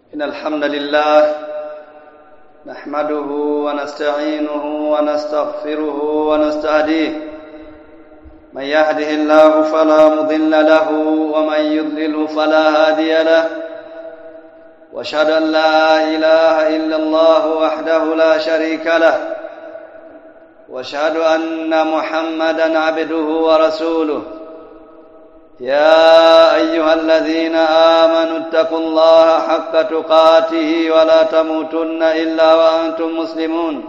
إن الحمد لله نحمده ونستعينه ونستغفره ونستهديه من يهده الله فلا مضل له ومن يضلل فلا هادي له واشهد ان لا اله الا الله وحده لا شريك له واشهد ان محمدا عبده ورسوله يا ايها الذين امنوا اتقوا الله حق تقاته ولا تموتن الا وانتم مسلمون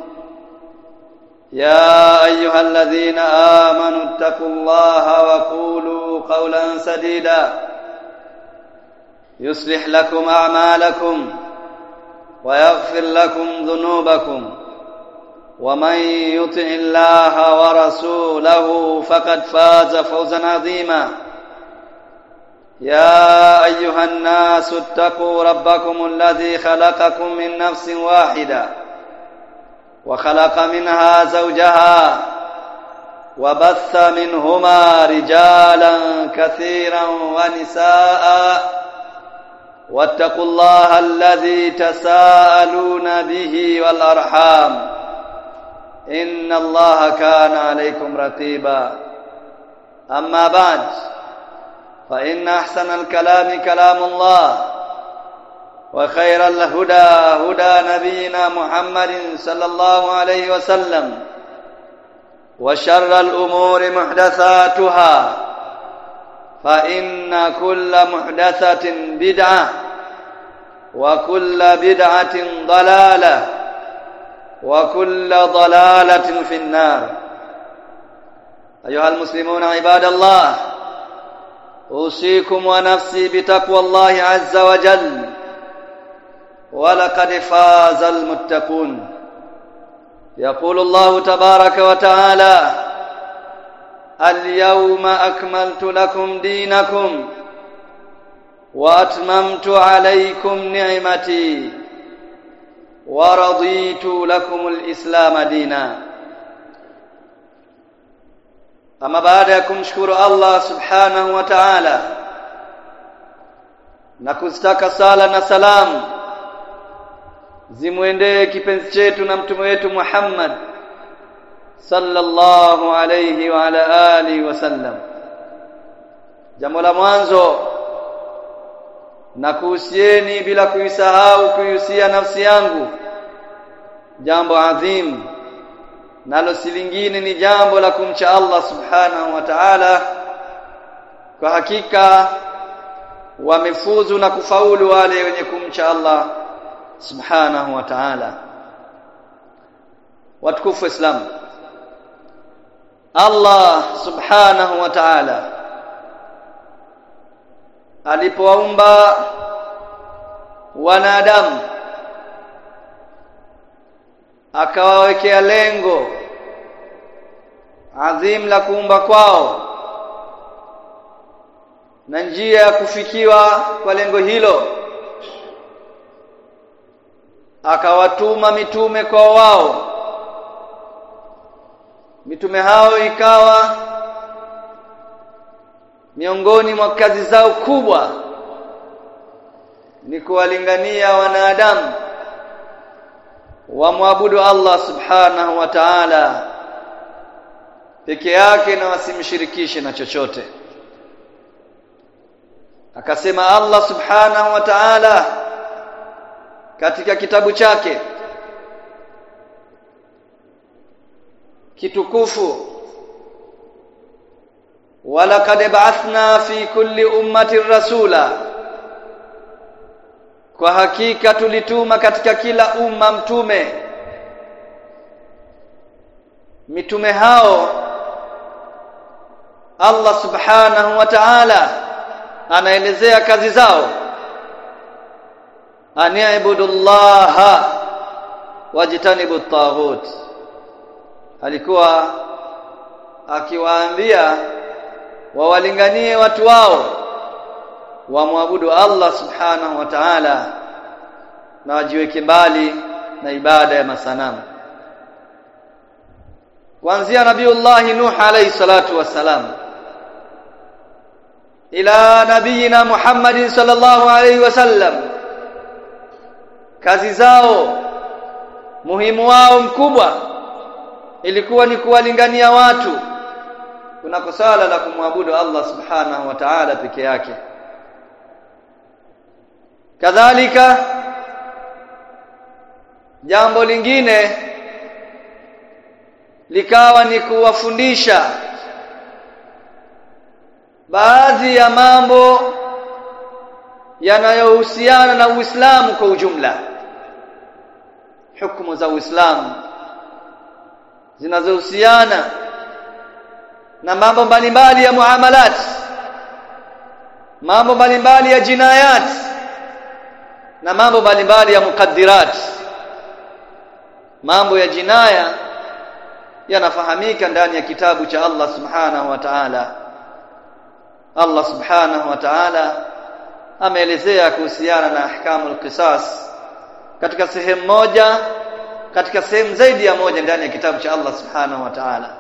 يا ايها الذين امنوا اتقوا الله وقولوا قولا سديدا يصلح لكم اعمالكم ويغفر لكم ذنوبكم ومن يطع الله ورسوله فقد فاز فوزا عظيما يا ايها الناس اتقوا ربكم الذي خلقكم من نفس واحده وخلق منها زوجها وبث منهما رجالا كثيرا ونساء واتقوا الله الذي تساءلون به والارحام ان الله كان عليكم رقيبا اما بعد فإن أحسن الكلام كلام الله وخير الهدى هدى نبينا محمد صلى الله عليه وسلم وشر الأمور محدثاتها فإن كل محدثة بدعة وكل بدعة ضلالة وكل ضلالة في النار أيها المسلمون عباد الله اوصيكم ونفسي بتقوى الله عز وجل ولقد فاز المتقون يقول الله تبارك وتعالى اليوم اكملت لكم دينكم واتممت عليكم نعمتي ورضيت لكم الاسلام دينا ama baada ya kumshukuru Allah subhanahu wa ta'ala na kuzitaka sala na salam zimwendee kipenzi chetu na mtume wetu Muhammad sallallahu alayhi wa ala alihi wasallam jambo la mwanzo na kuhusieni bila kuisahau kuihusia nafsi yangu jambo adhimu nalo si lingine ni jambo la kumcha Allah subhanahu wa ta'ala kwa hakika wamefuzu na kufaulu wale wenye kumcha Allah subhanahu wa ta'ala watukufu islam Allah subhanahu wa ta'ala alipowaumba wanadamu akawawekea lengo adhim la kuumba kwao na njia ya kufikiwa kwa lengo hilo akawatuma mitume kwa wao mitume hao ikawa miongoni mwa kazi zao kubwa ni kuwalingania wanadamu wamwabudu Allah subhanahu wa ta'ala peke yake na wasimshirikishe na chochote akasema Allah subhanahu wa ta'ala katika kitabu chake kitukufu walaqad ba'athna fi kulli ummatin rasula kwa hakika tulituma katika kila umma mtume mitume hao Allah subhanahu wa ta'ala anaelezea kazi zao ani'budullaha wajtanibu at-taghut alikuwa akiwaambia wawalinganie watu wao wamwabudu Allah subhanahu wa ta'ala na wajiweke mbali na ibada ya masanamu kuanzia nabiiullah nuh alayhi salatu wassalam ila nabiyina Muhammadin sallallahu alayhi wasallam kazi zao muhimu wao mkubwa ilikuwa ni kuwalingania watu kunako sala la kumwabudu Allah subhanahu wa ta'ala peke yake kadhalika jambo lingine likawa ni kuwafundisha baadhi ya mambo yanayohusiana na Uislamu kwa ujumla hukumu za Uislamu zinazohusiana na mambo mbalimbali ya muamalat mambo mbalimbali ya jinayat na mambo mbalimbali ya mukaddirat mambo ya jinaya yanafahamika ndani ya kitabu cha Allah subhanahu wa ta'ala Allah subhanahu wa ta'ala ameelezea kuhusiana na ahkamul qisas katika sehemu moja katika sehemu zaidi ya moja ndani ya kitabu cha Allah subhanahu wa ta'ala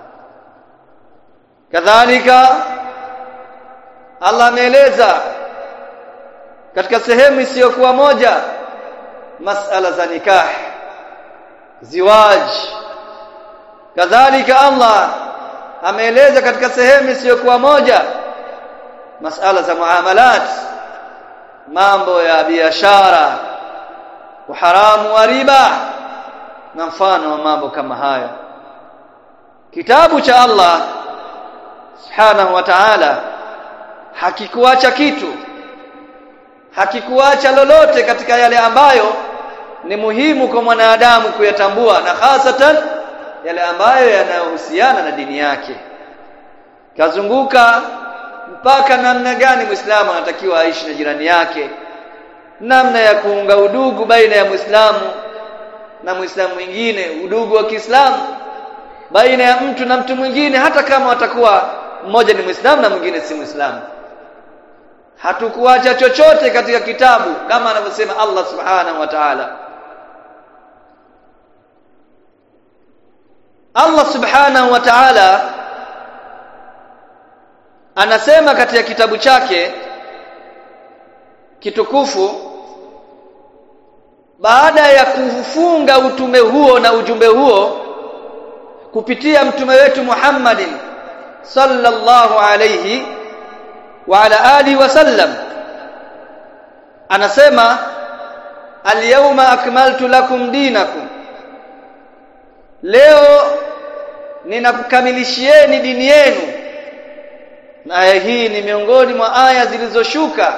kadhalika Allah ameeleza katika sehemu isiyokuwa moja masala za nikah ziwaj kadhalika Allah ameeleza katika sehemu isiyokuwa moja masala za muamalat mambo ya biashara uharamu wa riba na mfano wa mambo kama hayo kitabu cha Allah subhanahu wa ta'ala hakikuacha kitu hakikuacha lolote katika yale ambayo ni muhimu kwa mwanadamu kuyatambua na hasatan yale ambayo yanayohusiana na dini yake kazunguka mpaka namna gani Muislamu anatakiwa aishi na jirani yake namna ya kuunga udugu baina ya Muislamu na Muislamu mwingine udugu wa Kiislamu baina ya mtu na mtu mwingine hata kama watakuwa mmoja ni Muislamu na mwingine si Muislamu hatukuacha chochote katika kitabu kama anavyosema Allah subhanahu wa ta'ala Allah subhanahu wa ta'ala anasema katika kitabu chake kitukufu baada ya kufunga utume huo na ujumbe huo kupitia mtume wetu Muhammadin sallallahu alayhi wa ala alihi wasallam anasema alyawma akmaltu lakum dinakum leo ninakukamilishieni dini yenu na aya hii ni miongoni mwa aya zilizoshuka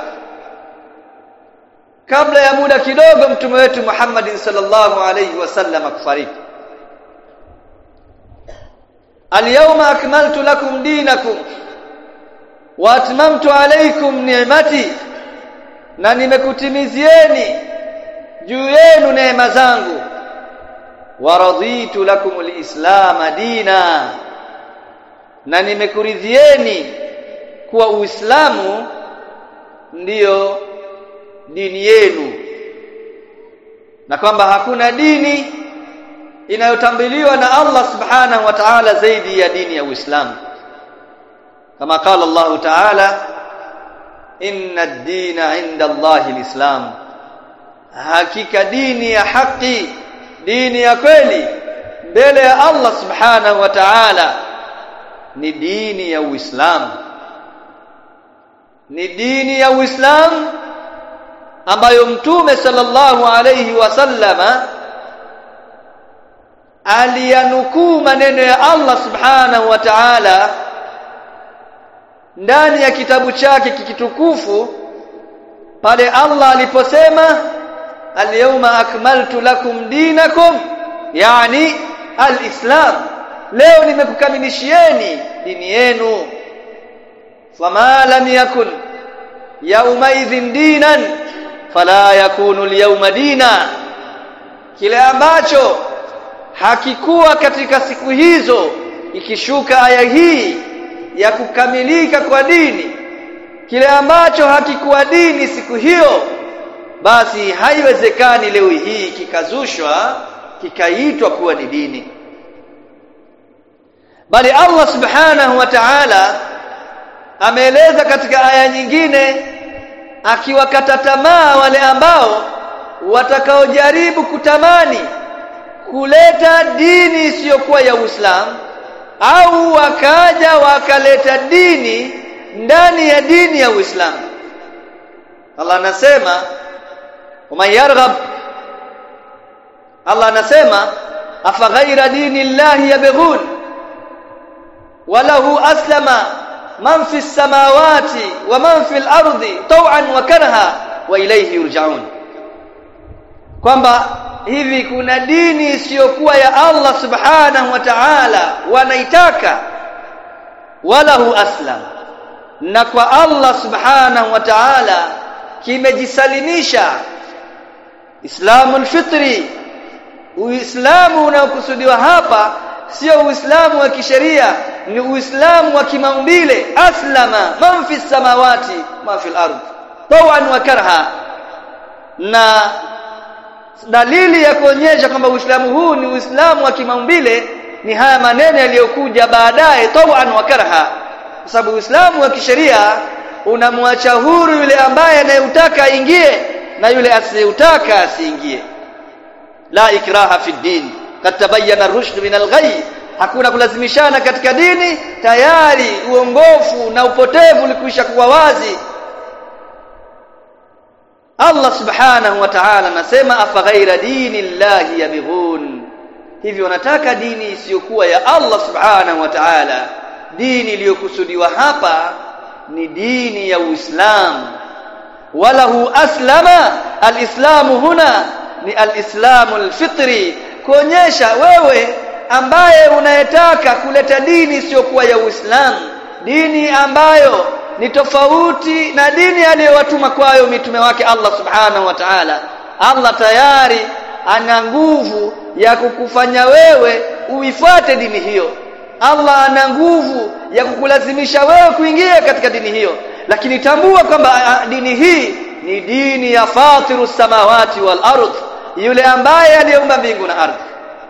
kabla ya muda kidogo mtume wetu Muhammadin sallallahu alayhi wasallam kufariki Al-yawma akmaltu lakum dinakum wa atmamtu alaykum ni'mati na nimekutimizieni juu yenu neema zangu wa raditu lakum al-islam dina na nimekuridhieni kuwa Uislamu ndiyo dini yenu na kwamba hakuna dini inayotambuliwa na Allah subhanahu wa ta'ala zaidi ya dini ya Uislamu kama qala Allah ta'ala inna ad-dina 'inda Allah al-islam hakika dini ya haki dini ya kweli mbele ya Allah subhanahu wa ta'ala ni dini ya Uislamu ni dini ya Uislamu ambayo mtume sallallahu alayhi wasallama aliyanukuu maneno ya Allah subhanahu wa ta'ala ndani ya kitabu chake kikitukufu pale Allah aliposema al-yawma akmaltu lakum dinakum yani al-islam leo nimekukamilishieni dini yenu fama lam yakun yaumaidhin dinan fala yakunu al-yawma dina kile ambacho hakikuwa katika siku hizo ikishuka aya hii ya kukamilika kwa dini kile ambacho hakikuwa dini siku hiyo basi haiwezekani leo hii kikazushwa kikaitwa kuwa ni dini bali Allah subhanahu wa ta'ala ameeleza katika aya nyingine akiwakata tamaa wale ambao watakaojaribu kutamani kuleta dini isiyokuwa ya Uislamu au wakaja wakaleta dini ndani ya dini ya Uislamu Allah anasema waman yarghab Allah anasema afa ghaira dini llahi yabghun walahu aslama man fi samawati wa man fi al-ardi taw'an wa karha wa ilayhi yurja'un kwamba hivi kuna dini isiyokuwa ya Allah subhanahu wa ta'ala wanaitaka walahu aslam na kwa Allah subhanahu wa ta'ala kimejisalimisha Islamul fitri Uislamu unaokusudiwa hapa sio Uislamu wa kisheria ni Uislamu wa kimaumbile aslama man fi samawati ma fil ard tawan wa karha na dalili ya kuonyesha kwamba Uislamu huu ni Uislamu wa kimaumbile ni haya maneno yaliyokuja baadaye tawan wa karha kwa sababu Uislamu wa kisheria unamwacha huru yule ambaye anayetaka aingie na yule asiyetaka asiingie la ikraha fi din kad tabayyana ar-rushd min al-ghay hakuna kulazimishana katika dini tayari uongofu na upotevu ulikwisha kuwa wazi Allah subhanahu wa ta'ala anasema afa ghaira dini llahi yabghun hivyo wanataka dini isiyokuwa ya Allah subhanahu wa ta'ala dini iliyokusudiwa hapa ni dini ya Uislamu walahu aslama alislamu huna ni alislamu alfitri kuonyesha wewe ambaye unayetaka kuleta dini isiyokuwa ya Uislamu dini ambayo ni tofauti na dini aliyowatuma kwayo mitume wake Allah subhanahu wa ta'ala Allah tayari ana nguvu ya kukufanya wewe uifuate dini hiyo Allah ana nguvu ya kukulazimisha wewe kuingia katika dini hiyo lakini tambua kwamba dini hii ni dini ya fatiru samawati wal ardh yule ambaye aliyeumba mbingu na ardhi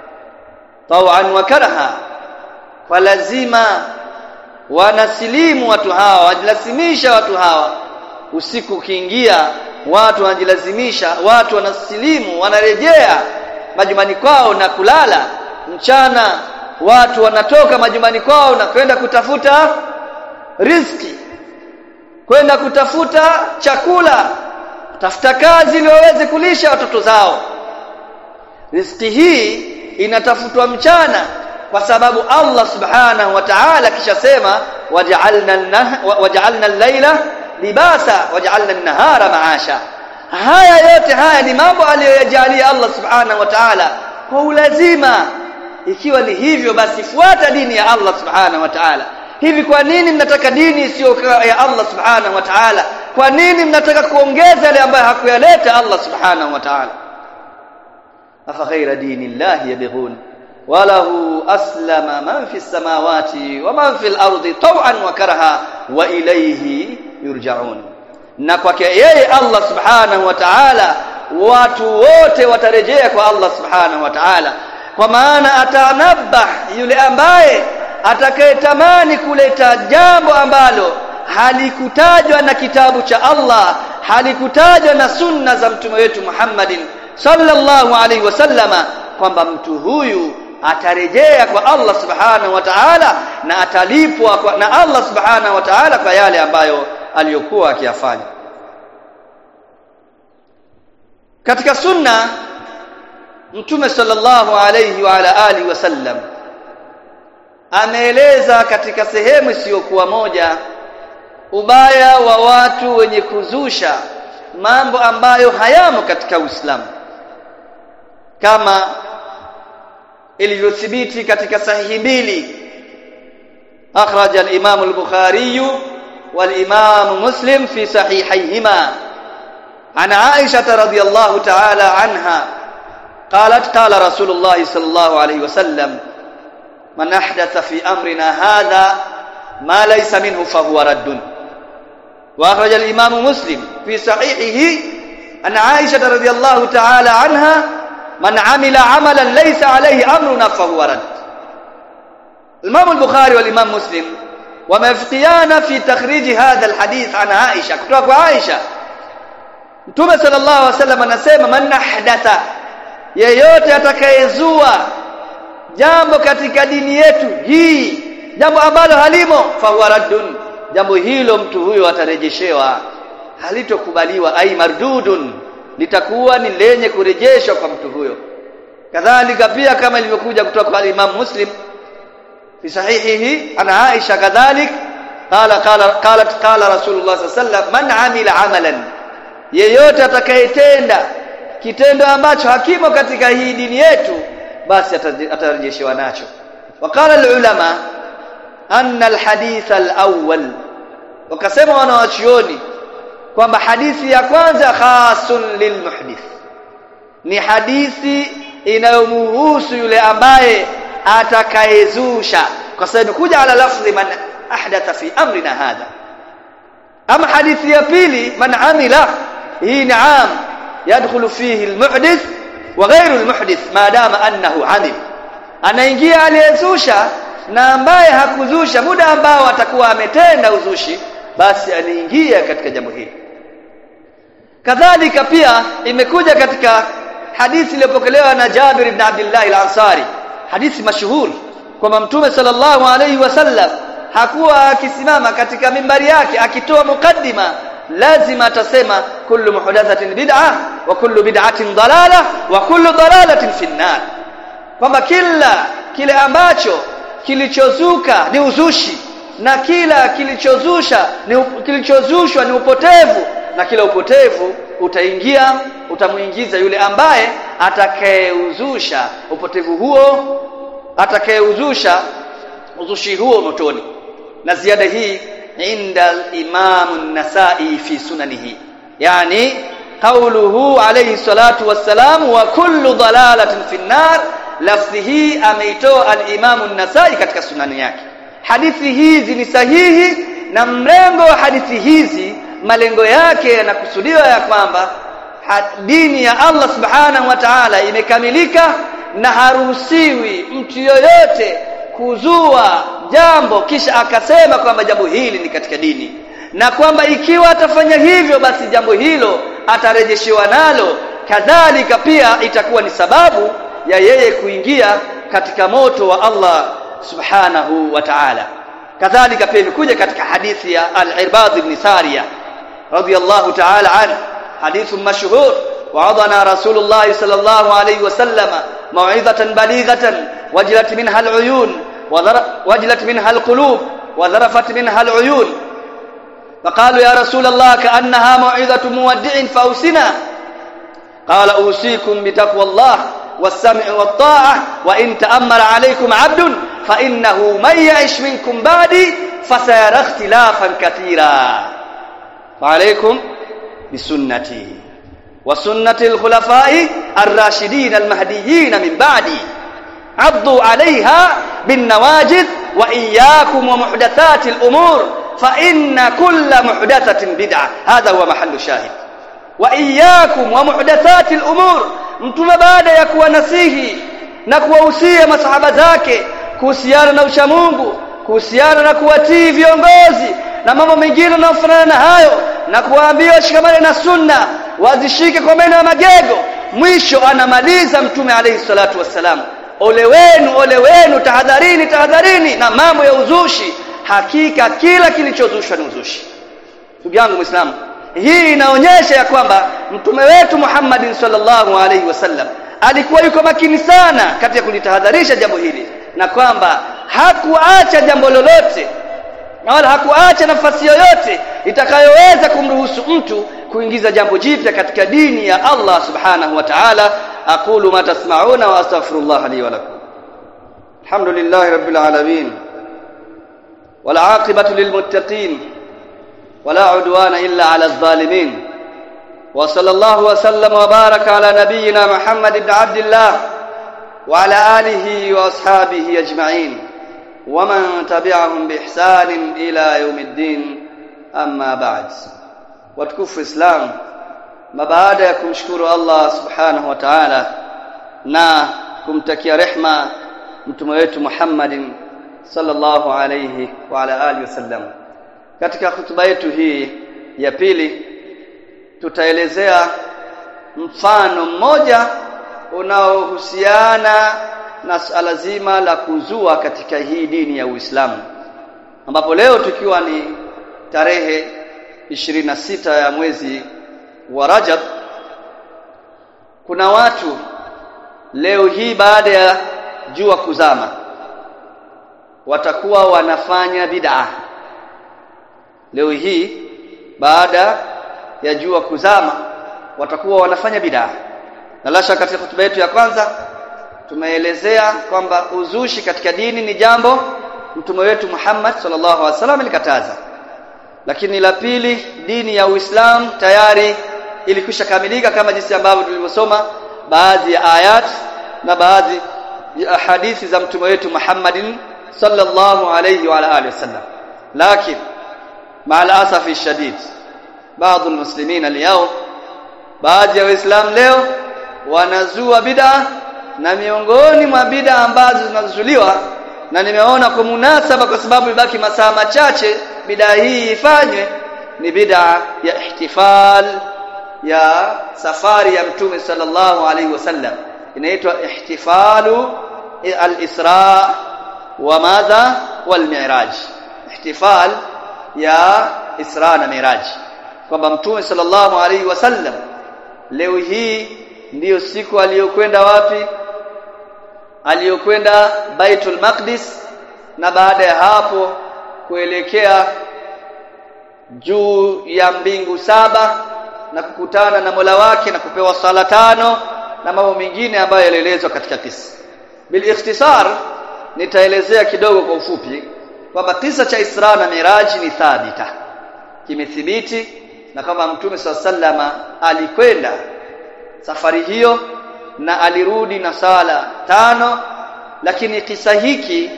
tawan wa karaha kwa lazima wanasilimu watu hawa wajilazimisha watu hawa usiku ukiingia watu wanajilazimisha watu wanasilimu wanarejea majumbani kwao na kulala mchana watu wanatoka majumbani kwao na kwenda kutafuta riziki kwenda kutafuta chakula tafuta kazi ili waweze kulisha watoto zao riziki hii inatafutwa mchana kwa sababu Allah subhanahu wa ta'ala kisha sema waja'alna waja'alna al-laila libasa waja'alna an-nahara ma'asha haya yote haya ni mambo aliyoyajalia Allah subhanahu wa ta'ala kwa ulazima ikiwa ni hivyo basi fuata dini ya Allah subhanahu wa ta'ala hivi kwa nini mnataka dini isiyo ya Allah subhanahu wa ta'ala kwa nini mnataka kuongeza yale ambayo hakuyaleta Allah subhanahu wa ta'ala afa ghaira dinillahi yabghun walahu aslama man fi samawati wa man fil ardi taw'an wa karaha wa ilayhi yurja'un na kwake yeye Allah subhanahu wa ta'ala watu wote watarejea kwa Allah subhanahu wa ta'ala kwa maana atanabah yule ambaye atakayetamani kuleta jambo ambalo halikutajwa na kitabu cha Allah halikutajwa na sunna za mtume wetu Muhammadin sallallahu alaihi wasallama kwamba mtu huyu atarejea kwa Allah subhanahu wa ta'ala na atalipwa kwa, na Allah subhanahu wa ta'ala kwa yale ambayo aliyokuwa akiyafanya katika sunna mtume sallallahu alayhi wa ala alihi wasallam ameeleza katika sehemu isiyokuwa moja ubaya wa watu wenye kuzusha mambo ambayo hayamo katika Uislamu kama ilivyothibiti katika sahihi mbili akhraj al-Imam al-Bukhari wal-Imam Muslim fi sahihayhima عن عائشة رضي الله تعالى عنها قالت قال رسول الله صلى الله عليه وسلم من أحدث في أمرنا هذا ما ليس منه فهو رد وأخرج الإمام مسلم في صحيحه أن عائشة رضي الله تعالى عنها من عمل عملا ليس عليه أمرنا فهو رد الإمام البخاري والإمام مسلم ومفتيان في تخريج هذا الحديث عن عائشة كتوك عائشة Mtume sallallahu alaihi wasallam anasema man ahdatha yeyote atakayezua jambo katika dini yetu hii jambo ambalo halimo fahuwa raddun jambo hilo mtu huyo atarejeshewa halitokubaliwa ai mardudun litakuwa ni lenye kurejeshwa kwa mtu huyo kadhalika pia kama ilivyokuja kutoka kwa Imam Muslim fi sahihihi ana Aisha kadhalik qala qala qalat qala Rasulullah sallallahu alaihi wasallam man amila amalan yeyote atakayetenda kitendo ambacho hakimo katika hii dini yetu basi atarejeshewa nacho waqala alulama anna alhadith alawwal wakasema wanawachuoni kwamba hadithi ya kwanza khasun lilmuhdith ni hadithi inayomhusu yule ambaye atakayezusha kwa sababu kuja ala lafzi man ahdatha fi amrina hadha ama hadithi ya pili man amila hii ni am yadkhulu fihi almuhdith wa ghayru almuhdith maadama annahu amil anaingia aliyezusha na ambaye hakuzusha muda ambao atakuwa ametenda uzushi basi aliingia katika jambo hili kadhalika pia imekuja katika hadithi iliyopokelewa na Jabir ibn Abdullah al-Ansari hadithi mashuhuri kwamba mtume sallallahu alayhi wasallam hakuwa akisimama katika mimbari yake akitoa mukaddima lazima atasema kullu muhdathatin bid'ah wa kullu bid'atin dalalah wa kullu dalalatin fi nar kwamba kila kile ambacho kilichozuka ni uzushi na kila kilichozusha ni kilichozushwa ni upotevu na kila upotevu utaingia utamuingiza yule ambaye atakayeuzusha upotevu huo atakayeuzusha uzushi huo motoni na ziada hii inda al-Imam an-Nasa'i fi sunanihi yani qawluhu alayhi salatu wassalam wa kullu dalalatin fi an-nar lafzi hii ameitoa al-Imam an-Nasa'i katika sunani yake hadithi hizi ni sahihi na mrengo wa hadithi hizi malengo yake yanakusudiwa ya kwamba dini ya Allah subhanahu wa ta'ala imekamilika na haruhusiwi mtu yoyote kuzua jambo kisha akasema kwamba jambo hili ni katika dini na kwamba ikiwa atafanya hivyo basi jambo hilo atarejeshewa nalo kadhalika pia itakuwa ni sababu ya yeye kuingia katika moto wa Allah subhanahu wa ta'ala kadhalika pia imekuja katika hadithi ya al-Irbad ibn Sariya radiyallahu ta'ala anhu حديث مشهور وعظنا رسول الله صلى الله عليه وسلم موعظة بليغة وجلت منها العيون وجلت منها القلوب وذرفت منها العيون فقالوا يا رسول الله كأنها موعظة مودع فأوسنا قال أوصيكم بتقوى الله والسمع والطاعة وإن تأمر عليكم عبد فإنه من يعش منكم بعدي فسيرى اختلافا كثيرا وعليكم بسنتي وسنة الخلفاء الراشدين المهديين من بعدي عضوا عليها بالنواجذ وإياكم ومحدثات الأمور فإن كل محدثة بدعة هذا هو محل الشاهد وإياكم ومحدثات الأمور mtume baada ya kuwanasihi na kuwahusia masahaba zake kuhusiana na uchamungu kuhusiana na kuwatii viongozi na mambo mengine yanayofanana na hayo na kuwaambia washikamane na sunna wazishike kwa meno ya magego mwisho anamaliza mtume alayhi salatu wassalam ole wenu ole wenu tahadharini tahadharini na mambo ya uzushi hakika kila kilichozushwa ni uzushi ndugu yangu muislamu hii inaonyesha ya kwamba mtume wetu Muhammad sallallahu alaihi wasallam alikuwa yuko makini sana katika kulitahadharisha jambo hili na kwamba hakuacha jambo lolote na wala hakuacha nafasi yoyote itakayoweza kumruhusu mtu kuingiza jambo jipya katika dini ya Allah subhanahu wa ta'ala aqulu ma tasma'una wa astaghfirullah li wa lakum alhamdulillahi rabbil alamin wal 'aqibatu lil muttaqin ولا عدوان إلا على الظالمين وصلى الله وسلم وبارك على نبينا محمد بن عبد الله وعلى آله وأصحابه أجمعين ومن تبعهم بإحسان إلى يوم الدين أما بعد وتكف إسلام ما بعد يكمشكر الله سبحانه وتعالى na kumtakia rehma mtume wetu Muhammadin sallallahu alayhi wa ala alihi wasallam katika hutuba yetu hii ya pili tutaelezea mfano mmoja unaohusiana na suala zima la kuzua katika hii dini ya Uislamu ambapo leo tukiwa ni tarehe 26 ya mwezi wa Rajab kuna watu leo hii baada ya jua kuzama watakuwa wanafanya bid'a leo hii baada ya jua kuzama watakuwa wanafanya bid'a na lasha katika hotuba yetu ya kwanza tumeelezea kwamba uzushi katika dini ni jambo mtume wetu Muhammad sallallahu alaihi wasallam alikataza lakini la pili dini ya Uislamu tayari ilikwisha kamilika kama jinsi ambavyo tulivyosoma baadhi ya ayat na baadhi ya hadithi za mtume wetu Muhammadin sallallahu alayhi wa alihi wasallam lakini مع الاسف الشديد بعض المسلمين اليوم baadhi ya waislamu leo wanazua bid'a na miongoni mwa bid'a ambazo zinazuliwa na nimeona kwa munasaba kwa sababu ibaki masaa machache bid'a hii ifanywe ni bid'a ya ihtifal ya safari ya mtume sallallahu alaihi wasallam inaitwa ihtifalu al-isra wa madha wal mi'raj ihtifal ya Isra na Miraj kwamba Mtume sallallahu alaihi wasallam leo hii ndiyo siku aliyokwenda wapi aliyokwenda Baitul Maqdis na baada ya hapo kuelekea juu ya mbingu saba na kukutana na Mola wake na kupewa sala tano na mambo mengine ambayo yalielezwa katika kisa bil ikhtisar nitaelezea kidogo kwa ufupi kwamba kisa cha Isra na Miraji ni thabita kimethibiti na kama Mtume sallama alikwenda safari hiyo na alirudi na sala tano lakini kisa hiki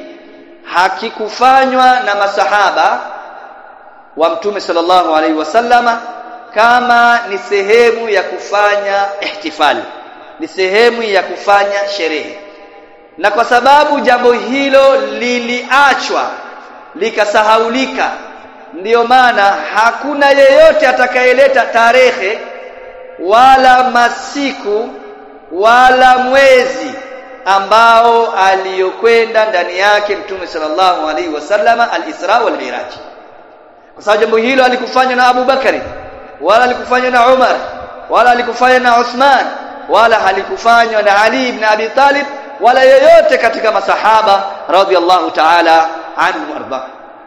hakikufanywa na masahaba wa Mtume sallallahu alaihi wasallama kama ni sehemu ya kufanya ihtifali ni sehemu ya kufanya sherehe na kwa sababu jambo hilo liliachwa likasahaulika ndiyo maana hakuna yeyote atakayeleta tarehe wala masiku wala mwezi ambao aliyokwenda ndani yake mtume sallallahu alaihi wasallama al-Isra wal Miraj kwa sababu jambo hilo alikufanywa na Abu Bakari wala alikufanywa na Umar wala alikufanywa na Uthman wala halikufanywa na Ali ibn Abi Talib wala yeyote katika masahaba radhiallahu ta'ala anhu warda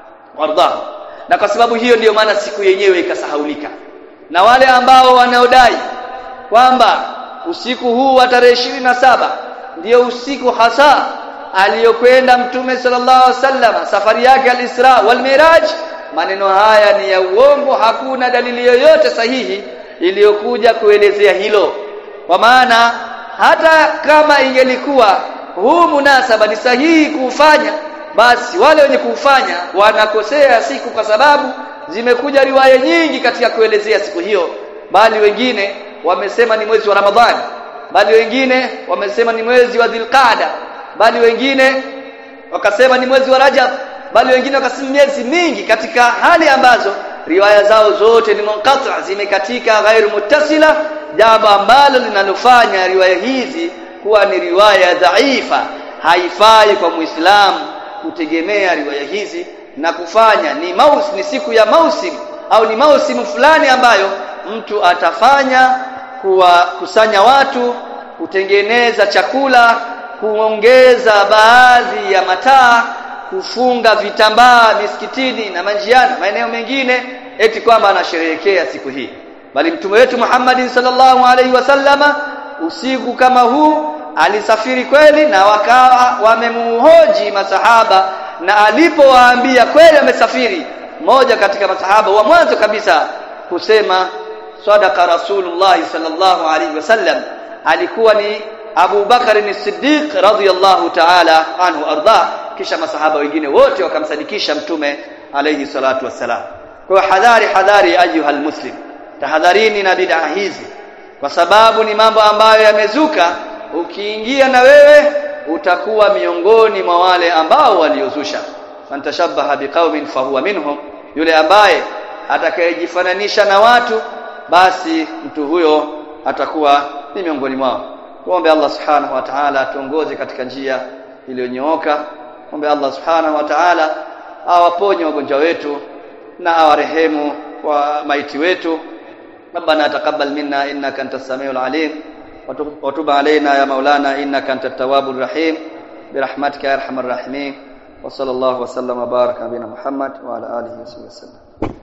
warda na kwa sababu hiyo ndiyo maana siku yenyewe ikasahaulika na wale ambao wanaodai kwamba usiku huu wa tarehe na saba ndiyo usiku hasa aliyokwenda mtume sallallahu alaihi wasallam safari yake al-Isra wal Miraj maneno haya ni ya uongo hakuna dalili yoyote sahihi iliyokuja kuelezea hilo kwa maana hata kama ingelikuwa huu munasaba ni sahihi kuufanya basi wale wenye kuufanya wanakosea siku kwa sababu zimekuja riwaya nyingi katika kuelezea siku hiyo bali wengine wamesema ni mwezi wa Ramadhani bali wengine wamesema ni mwezi wa Dhulqaada bali wengine wakasema ni mwezi wa Rajab bali wengine wakasema miezi mingi katika hali ambazo riwaya zao zote ni munqati zimekatika ghairu muttasila jambo ambalo linalofanya riwaya hizi kuwa ni riwaya dhaifa haifai kwa muislamu kutegemea riwaya hizi na kufanya ni maus ni siku ya mausim au ni mausimu fulani ambayo mtu atafanya kuwakusanya watu kutengeneza chakula kuongeza baadhi ya mataa kufunga vitambaa misikitini na manjiani maeneo mengine eti kwamba anasherehekea siku hii bali mtume wetu Muhammad sallallahu alaihi wasallama usiku kama huu alisafiri kweli na wakawa wamemuhoji masahaba na alipowaambia kweli amesafiri mmoja katika masahaba wa mwanzo kabisa kusema sadaqa rasulullah sallallahu alaihi wasallam alikuwa ni Abu Bakar ni Siddiq radhiyallahu ta'ala anhu arda kisha masahaba wengine wote wakamsadikisha mtume alayhi salatu wassalam kwa hadhari hadhari ayuha almuslim tahadharini na bid'a hizi kwa sababu ni mambo ambayo yamezuka ukiingia na wewe utakuwa miongoni mwa wale ambao waliozusha fantashabaha biqaumin fahuwa minhum yule ambaye atakayejifananisha na watu basi mtu huyo atakuwa ni miongoni mwao tuombe Allah subhanahu wa ta'ala atuongoze katika njia iliyonyooka ombe Allah subhanahu wa ta'ala awaponye wagonjwa wetu na awarehemu wa maiti wetu ربنا تقبل منا انك انت السميع العليم وتب علينا يا مولانا انك انت التواب الرحيم برحمتك يا ارحم الراحمين وصلى الله وسلم وبارك على نبينا محمد وعلى اله وصحبه وسلم